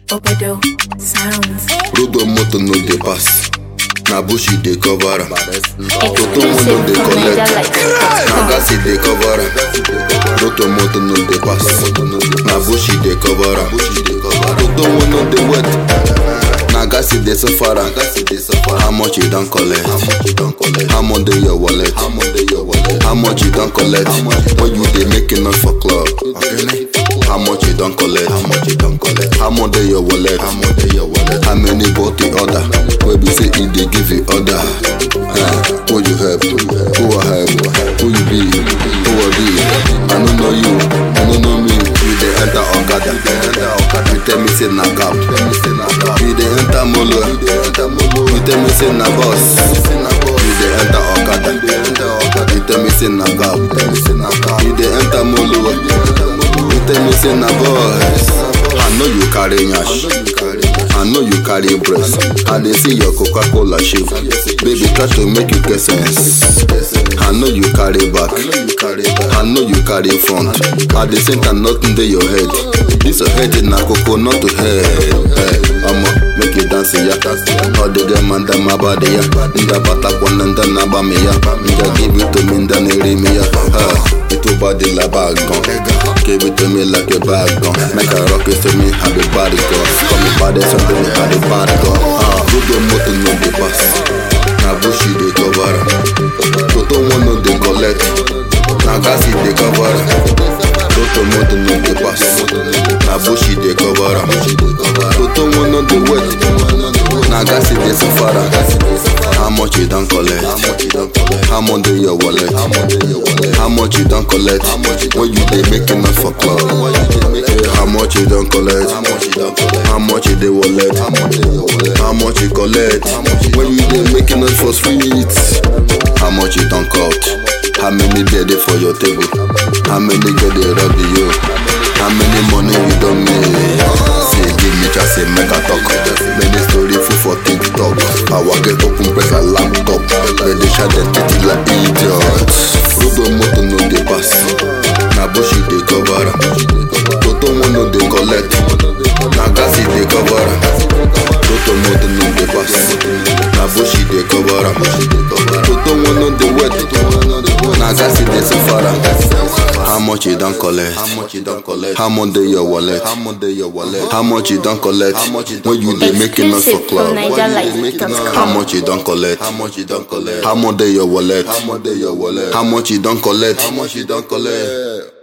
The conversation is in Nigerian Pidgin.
Obodo sounds. Road on motor no dey pass. Na bush e dey cover am. Toto one no Exclusive dey from collect. Na NigerLife.com. gas e dey cover am. Road on motor no dey pass. Na bush e dey cover am. Toto one no dey wet. Na gas e dey suffer am. How much you don collect? How much dey your wallet? How much you don collect? When you dey make enough for club? How much you don collect? How much you don collect? How much dey your wallet? How much dey your wallet? How many bottle order? Wey be say e dey give you order? Uh, who you help? Who I help? Who you be? Who I be? I no know you. I no know me. You dey enter Okada. You tell me say na cab. You dey enter Molo. You tell me say na bus. You dey enter Okada. You tell me say na cab. You dey enter Molo. You tell me say na bus. I know you carry nyash. I know you carry breast. I dey see your Coca-Cola shape. Baby, try to make you get sense. I know you carry back. I know you carry front. At the same time, nothing dey your head. This your head na coconut to head. Hey, I'ma make you dance ya. All the girl man them my body ya. Nda batakwa nda na ba me ya. Nda give it to me nda neri me ya. Ha, Itu body la bag gun. Give it to me like a bag gun. Make a rock it to me how the body go. Call me body something me how the body go. Ah, good your motor no dey pass. Na bush you dey cover am. Toto one no dey collect. Na gas e dey cover am. Toto motor no dey pass. Na bush e dey cover am. Toto one no dey wet. Na gas e dey suffer am. How much you don collect? How much dey your wallet? How much you don collect? When you dey make enough for club? How much you don collect? How much you dey wallet? How much you collect? When you dey make enough for streets? How much you don cut? How many dey dey for your table? How many get dey rub you? How many money you don make? Say give me chance say make I talk. Many story full for TikTok. Our get open press like laptop. They dey share their titty like idiots. Robo motor no dey pass. Na bush e dey cover am. Toto one no dey collect. Na gas e dey cover am. Toto motor no dey pass. Na bush e dey cover am. Toto one no dey wet. Na gas e dey suffer am. How much you don collect? How much you don collect? How much dey your wallet? How much dey your wallet? How much you don collect? When you dey make enough for Exclusive club? from NigerLife.com. How much you don collect? How much you don collect? How much dey your wallet? How much dey your wallet? How much you don collect? How much you don collect?